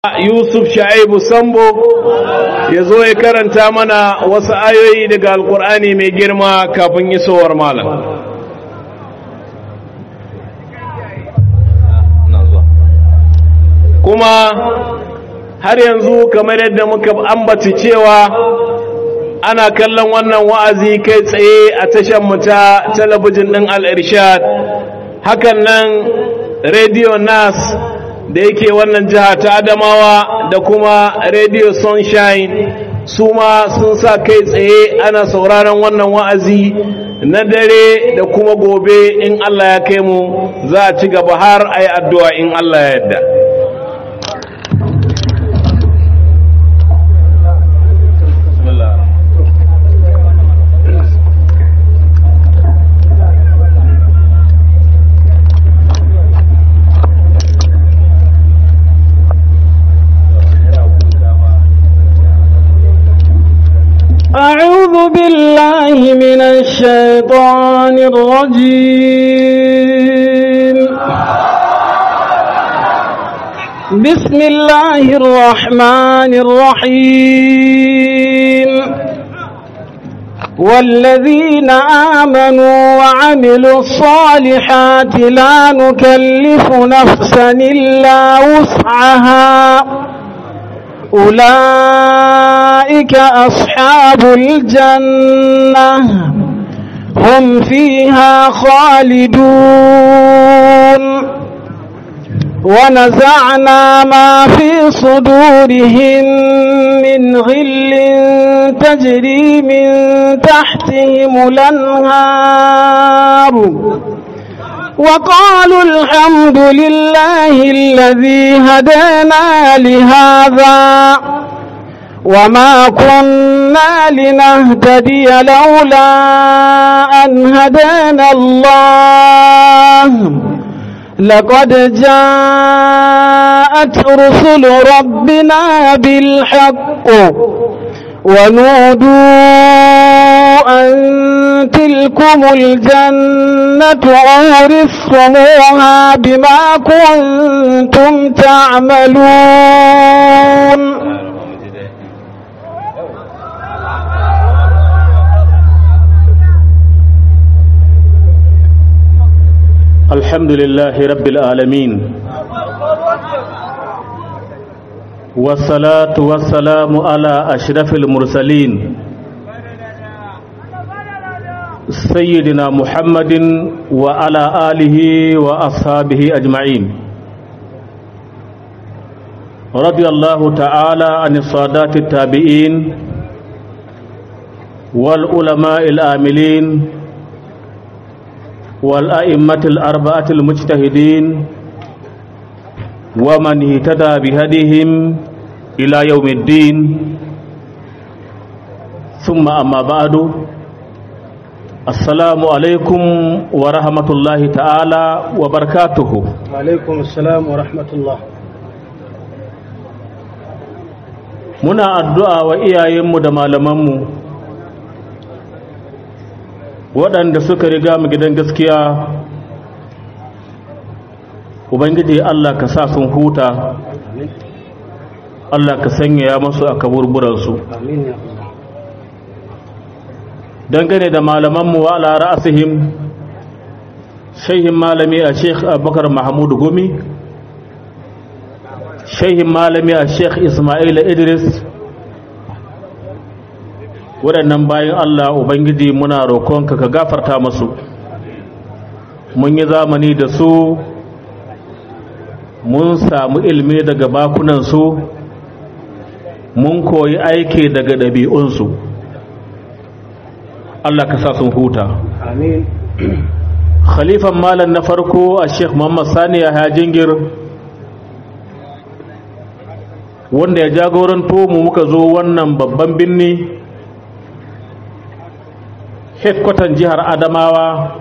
Yusuf Sha'ibu Sambo ya zo ya karanta mana wasu ayoyi daga Alƙur'ani mai girma kafin isowar malam. Kuma har yanzu kamar yadda muka ambaci cewa ana kallon wannan wa'azi kai tsaye a tashar mu ta talabijin ɗin Al-Irshad. Hakan nan Radio Nas da yake wannan jiha ta adamawa da kuma radio sunshine su ma sun sa kai tsaye ana sauraron wannan wa'azi na dare da kuma gobe in Allah ya kai mu za a ci gaba har a yi addu'a in Allah ya yadda أعوذ بالله من الشيطان الرجيم بسم الله الرحمن الرحيم والذين آمنوا وعملوا الصالحات لا نكلف نفسا إلا وسعها أولئك أصحاب الجنة هم فيها خالدون ونزعنا ما في صدورهم من غل تجري من تحتهم الأنهار وقالوا الحمد لله الذي هدانا لهذا وما كنا لنهتدي لولا أن هدانا الله لقد جاءت رسل ربنا بالحق ونودوا أن تلكم الجنة أورثتموها بما كنتم تعملون الحمد لله رب العالمين والصلاة والسلام على أشرف المرسلين سيدنا محمد وعلى آله وأصحابه أجمعين رضي الله تعالى عن الصادات التابعين والعلماء الآملين والأئمة الأربعة المجتهدين ومن اهتدى بهديهم إلى يوم الدين ثم أما بعد السلام عليكم ورحمة الله تعالى وبركاته وعليكم السلام ورحمة الله muna addu'a wa iyayenmu da malamanmu waɗanda suka riga mu gidan gaskiya ubangiji Allah ka sa sun huta Allah ka sanya masu a kaburburansu آمين يا الله dangane da malamanmu wa ala ra'asihim shehin malami a sheikh abubakar mahmud gumi shehin malami a sheikh ismail idris waɗannan bayan allah ubangiji muna roƙonka ka gafarta masu mun yi zamani da su mun samu ilmi daga bakunansu mun koyi aiki daga ɗabi'unsu Allah ka sa sun huta آمين khalifan malam na farko a sheikh muhammad sani ya jingir wanda ya jagoranto mu muka zo wannan babban birni headquarter jihar adamawa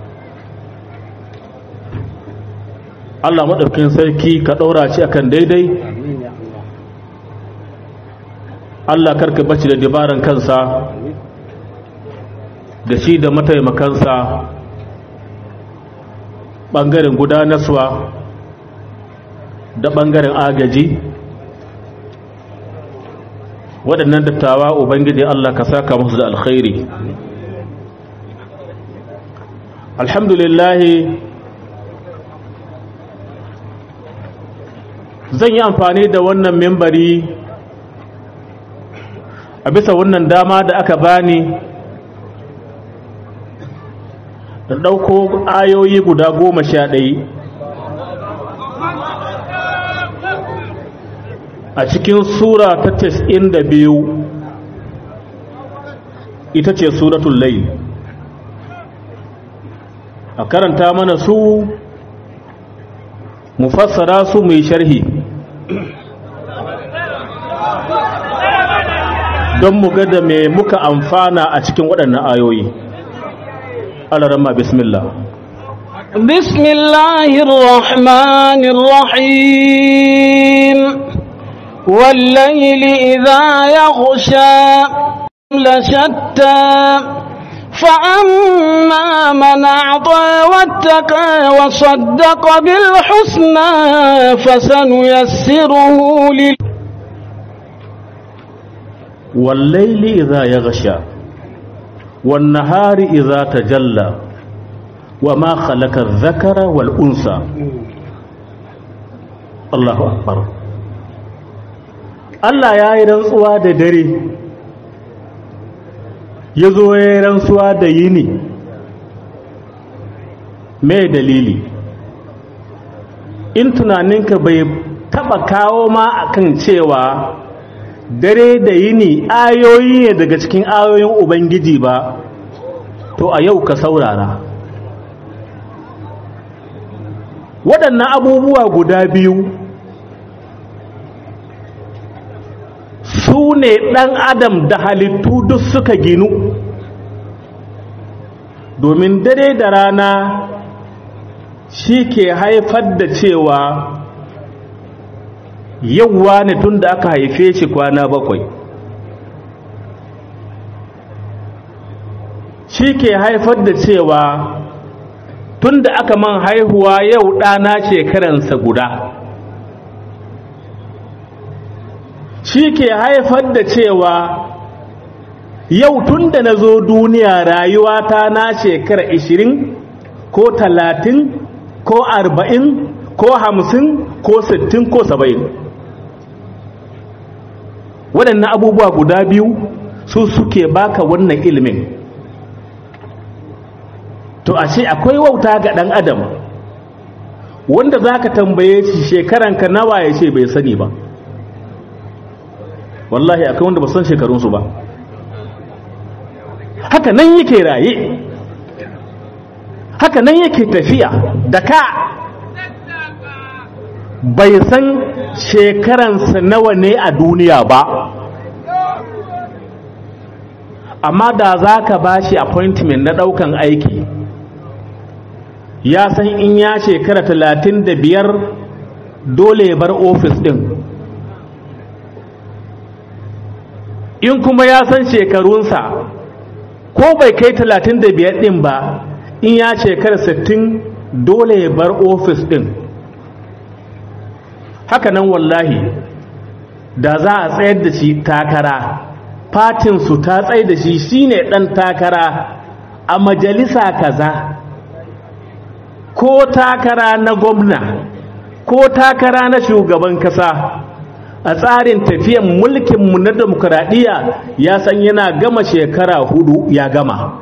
Allah maɗaukin sarki ka ɗaura shi akan daidai آمين يا الله Allah karka bace da dabaran kansa da shi da mataimakansa ɓangaren gudanarwa da ɓangaren agaji waɗannan dattawa ubangiji Allah ka saka musu da alkhairi alhamdulillah zan yi amfani da wannan membari a bisa wannan dama da aka bani da ɗauko ayoyi guda goma sha ɗaya a cikin sura ta tas'in da biyu ita ce suratul layl a karanta mana su mu fassara su mai sharhi don mu ga da me muka amfana a cikin waɗannan ayoyi alarama bismillah بسم الله الرحمن الرحيم والليل إذا يغشى لشتى فأما من أعطى واتقى وصدق بالحسنى فسنيسره لل والليل إذا يغشى والنهار إذا تجلى وما خلق الذكر والأنثى الله أكبر Allah ya yi rantsuwa da dare ya zo ya yi rantsuwa da yini mai dalili in tunaninka bai taba kawo ma akan cewa dare da yini ayoyi ne daga cikin ayoyin ubangiji ba to a yau ka saurara waɗannan abubuwa guda biyu su ne ɗan adam da halittu duk suka ginu domin dare da rana shi ke haifar da cewa yauwa ne tun da aka haife shi kwana bakwai shi ke haifar da cewa tun da aka man haihuwa yau ɗana shekaransa guda shi ke haifar da cewa yau tun da na zo duniya rayuwata na shekara ishirin ko talatin ko arba'in ko hamsin ko sittin ko saba'in waɗannan abubuwa guda biyu su suke baka wannan ilimin to ashe akwai wauta ga ɗan adam wanda za ka tambaye shi shekaranka nawa ya ce bai sani ba wallahi akwai wanda ba san shekarunsu ba haka nan yake raye haka nan yake tafiya da ka bai san shekaransa nawa ne a duniya ba amma da za ka ba shi appointment na ɗaukan aiki ya san in ya shekara talatin da biyar dole ya bar ofis ɗin in kuma ya san shekarunsa ko bai kai talatin da biyar ɗin ba in ya shekara sittin dole ya bar ofis ɗin hakanan wallahi da za a tsayar da shi takara fatinsu ta tsaye da shi shine ɗan takara a majalisa kaza ko takara na gwamna ko takara na shugaban kasa a tsarin tafiyan mulkinmu na demokuraɗiyya ya san yana gama shekara hudu ya gama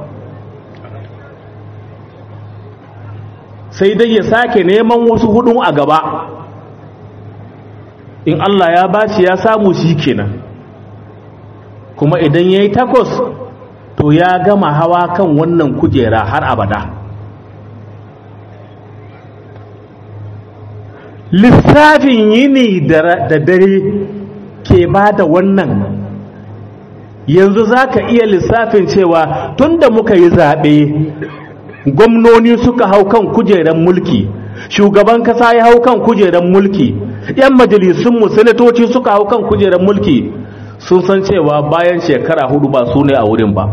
sai dai ya sake neman wasu hudun a gaba in Allah ya bashi ya samu shi kenan kuma idan ya yi takwas to ya gama hawa kan wannan kujera har abada lissafin yini da dare ke ba da wannan yanzu za ka iya lissafin cewa tun da muka yi zaɓe gwamnoni suka hau kan kujerar mulki shugaban kasa ya hau kan kujerar mulki 'yan majalisunmu sanatoci suka hau kan kujerar mulki sun san cewa bayan shekara hudu ba su ne a wurin ba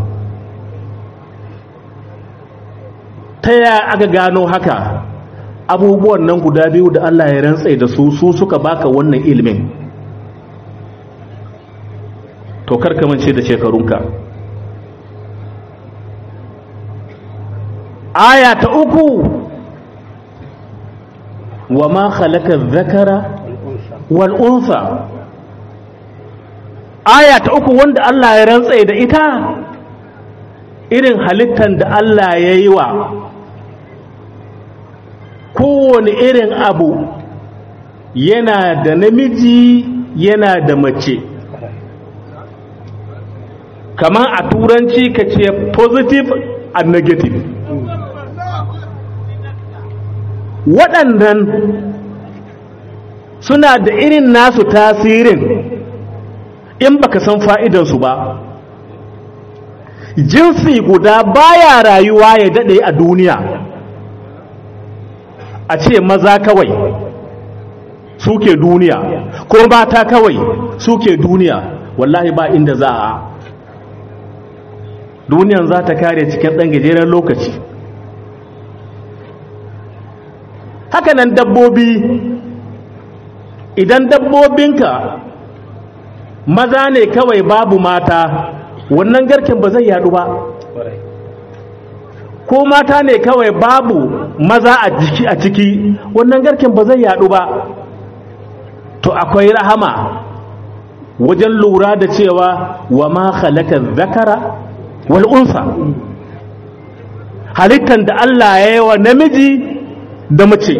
ta yaya aka gano haka abubuwan nan guda biyu da Allah ya rantsai da su su suka baka wannan ilimin to karkamance da shekarunka aya ta uku wa ma khalaqa dhakara wal unsa aya ta uku wanda Allah ya rantsa da ita irin halittar da Allah ya yi wa kowane irin abu yana da namiji yana da mace kamar a turanci ka ce positive and negative waɗannan suna da irin nasu tasirin in baka san fa'idansu ba jinsi guda baya rayuwa ya daɗe a duniya a ce maza kawai suke duniya ko mata kawai suke duniya wallahi ba inda za a duniyan za ta kare cikin ɗan gajeren lokaci hakanan dabbobi idan dabbobinka maza ne kawai babu mata wannan garken ba zai yadu ba ko mata ne kawai babu maza a jiki a ciki wannan garken ba zai yadu ba to akwai rahama wajen lura da cewa wa ma khalaqa zakara wal unsa halittan da Allah ya yi wa namiji da mace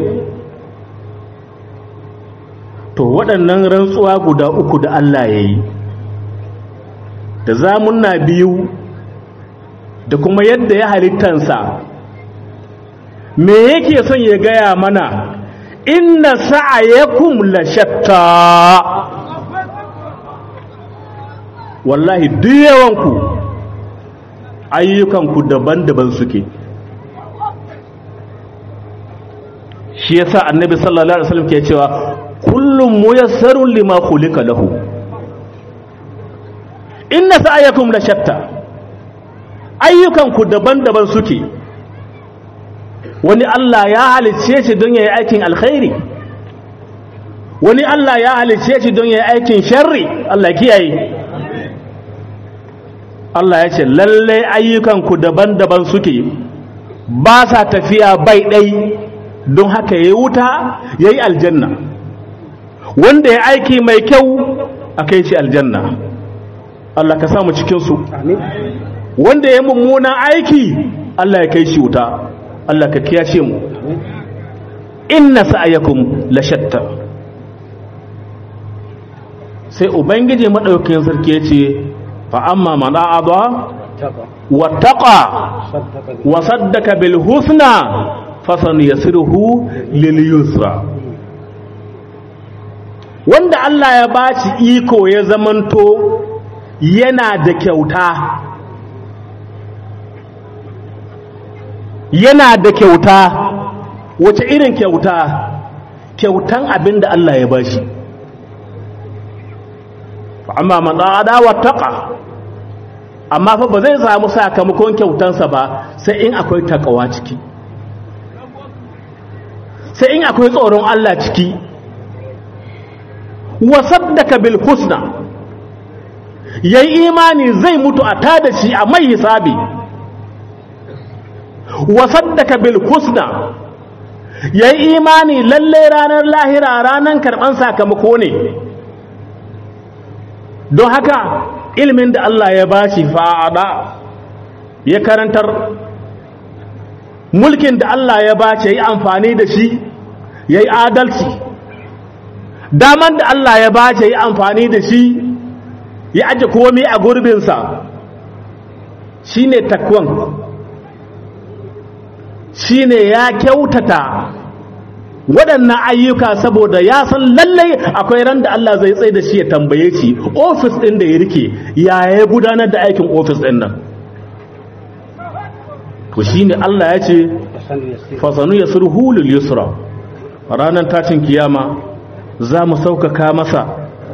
to waɗannan rantsuwa guda uku da Allah ya yi da zamunna biyu da kuma yadda ya halittansa me yake son ya gaya mana inna sa'ayakum la shatta wallahi duk yawanku ayyukanku daban-daban suke shi yasa annabi sallallahu alaihi wasallam ke cewa kullum muyassarun lima khuliqa lahu inna sa'ayakum la shatta ayyukanku daban-daban suke wani Allah ya halicce shi don yayi aikin alkhairi wani Allah ya halicce shi don yayi aikin sharri Allah kiyaye Allah ya ce lalle ayyukanku daban-daban suke ba sa tafiya bai ɗai don haka yayi wuta yayi aljanna wanda ya aiki mai kyau a kai shi aljanna Allah ka samu cikinsu wanda ya mummunan aiki Allah ya kai shi wuta Allah ka kiyashe mu inna sa'ayakum la shatta sai ubangiji madaukakin sarki ya ce fa amma man a'adha wattaqa wa saddaka bil husna fasanuyasiruhu lil yusra wanda Allah ya baci iko ya zamanto yana da kyauta yana da kyauta wace irin kyauta kyautan abin da Allah ya bashi amma man da wattaqa amma fa ba zai samu sakamakon kyautansa ba sai in akwai takawa ciki sai in akwai tsoron Allah ciki wa saddaka bil husna yayi imani zai mutu a tada shi a mai hisabi wa saddaka bil husna yayi imani lalle ranar lahira ranar karban sakamako ne don haka ilimin da Allah ya bashi fa'ada ya karantar mulkin da Allah ya bace yi amfani da shi yayi adalci daman da Allah ya bace yi amfani da shi ya aje komai a gurbinsa shine takwan shine ya kyautata waɗannan ayyuka saboda ya san lallai akwai ran da Allah zai tsaye da shi ya tambaye shi ofis ɗin da ya rike ya ya gudanar da aikin ofis ɗin nan to shine Allah ya ce fasanu ya surhu lil yusra ranar tashin kiyama za mu sauƙaƙa masa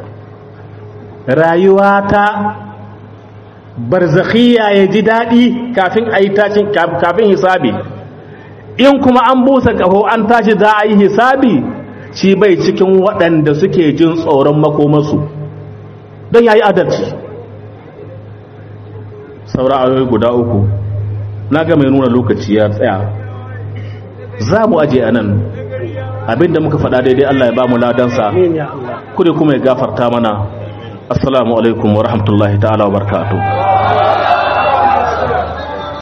rayuwa ta barzakhiya ya ji daɗi kafin a yi tashin kafin hisabi in kuma an busa ƙaho an tashi za a yi hisabi shi bai cikin waɗanda suke jin tsoron makomarsu don ya yi adalci saura ayoyi guda uku na ga mai nuna lokaci ya tsaya za mu aje a nan abinda muka faɗa daidai Allah ya ba mu ladansa Amin ya Allah. kude kuma ya gafarta mana assalamu alaikum wa rahmatullahi ta'ala wa barakatuh